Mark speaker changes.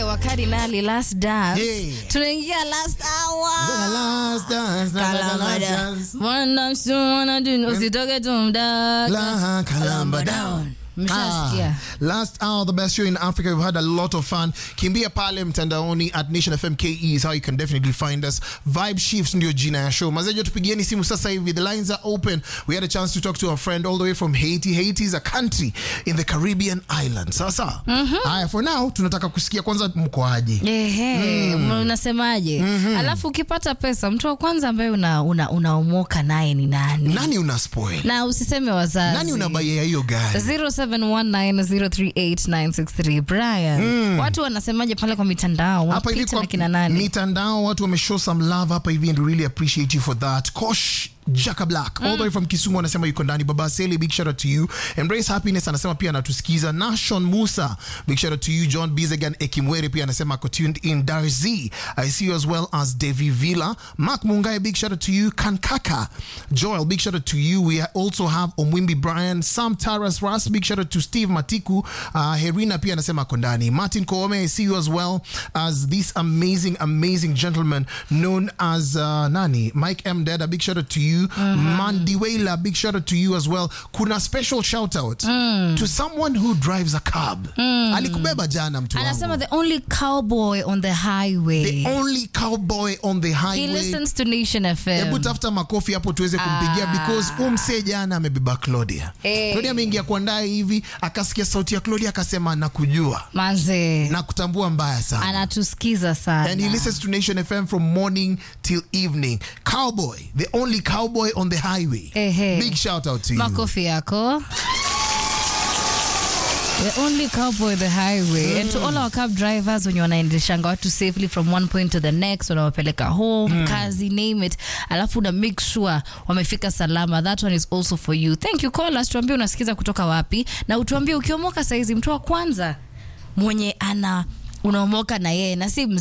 Speaker 1: wa Cardinal last dance.
Speaker 2: Yeah.
Speaker 1: Tunaingia last hour.
Speaker 2: The last dance, the last
Speaker 1: Kalambada.
Speaker 2: dance.
Speaker 1: Mwana msu mwana dun usitoke tumdaka.
Speaker 2: La Kalamba down.
Speaker 1: Mshasikia.
Speaker 2: Ah, last hour, the best show in Africa. We've had a lot of fun. Kimbia pale mtandaoni at Nation FM KE is how you can definitely find us. Vibe Shifts ndio jina ya show. Mazejo tupigieni simu sasa hivi. The lines are open. We had a chance to talk to a friend all the way from Haiti. Haiti is a country in the Caribbean island. Sasa. Haya, for now tunataka kusikia kwanza mkoaje.
Speaker 1: Ehe, unasemaje? Alafu ukipata pesa, mtu wa kwanza ambaye una, una, unaomoka naye ni nani?
Speaker 2: Nani una spoil?
Speaker 1: Na usiseme wazazi.
Speaker 2: Nani unabaia hiyo gari?
Speaker 1: 0719038963 Brian. Watu wanasemaje pale kwa mitandao?
Speaker 2: hapa hivi
Speaker 1: Wapita
Speaker 2: kwa
Speaker 1: na kina nani?
Speaker 2: mitandao watu wameshow some love hapa hivi and we really appreciate you for that kosh Jaka Black all the way from Kisumu anasema yuko ndani. Baba Seli, big shout out to you. Embrace Happiness anasema pia anatusikiza. Nashon Musa, big shout out to you. John Bizegan Ekimwere pia anasema ako tuned in. Darzi, I see you as well as Devi Villa. Mark Mungai, big shout out to you. Kankaka, Joel, big shout out to you. We also have Omwimbi Brian, Sam Taras Ras, big shout out to Steve Matiku. Uh, Herina pia anasema ako ndani. Martin Koome, I see you as well as this amazing, amazing gentleman known as uh, nani Mike M. Deda, big shout out to you. Mandiwela, big shout out to you as well. Kuna special shout out to someone who drives a cab. Alikubeba jana mtu
Speaker 1: Anasema
Speaker 2: wangu.
Speaker 1: the only cowboy on the highway.
Speaker 2: The only cowboy on the
Speaker 1: He
Speaker 2: highway.
Speaker 1: listens to Nation
Speaker 2: Hebu
Speaker 1: FM.
Speaker 2: tafuta makofi hapo tuweze kumpigia
Speaker 1: Ah.
Speaker 2: because umse jana amebeba Claudia.
Speaker 1: Eh.
Speaker 2: Claudia ameingia kwa ndani hivi akasikia sauti ya Claudia akasema nakujua
Speaker 1: Manze.
Speaker 2: na kutambua mbaya sana.
Speaker 1: Anatusikiza sana.
Speaker 2: and he listens to Nation FM from morning till evening. Cowboy, the only cowboy on the highway.
Speaker 1: Ehe.
Speaker 2: Big shout out to you.
Speaker 1: makofi yako the only cowboy the highway and to all our cab drivers wenye wanaendeshanga watu safely from one point to the next wanawapeleka home kazi name it alafu una make sure wamefika salama that one is also for you thank you call us tuambie unasikiza kutoka wapi na utuambie ukiomoka saizi mtu wa kwanza mwenye ana unaomoka na yeye na si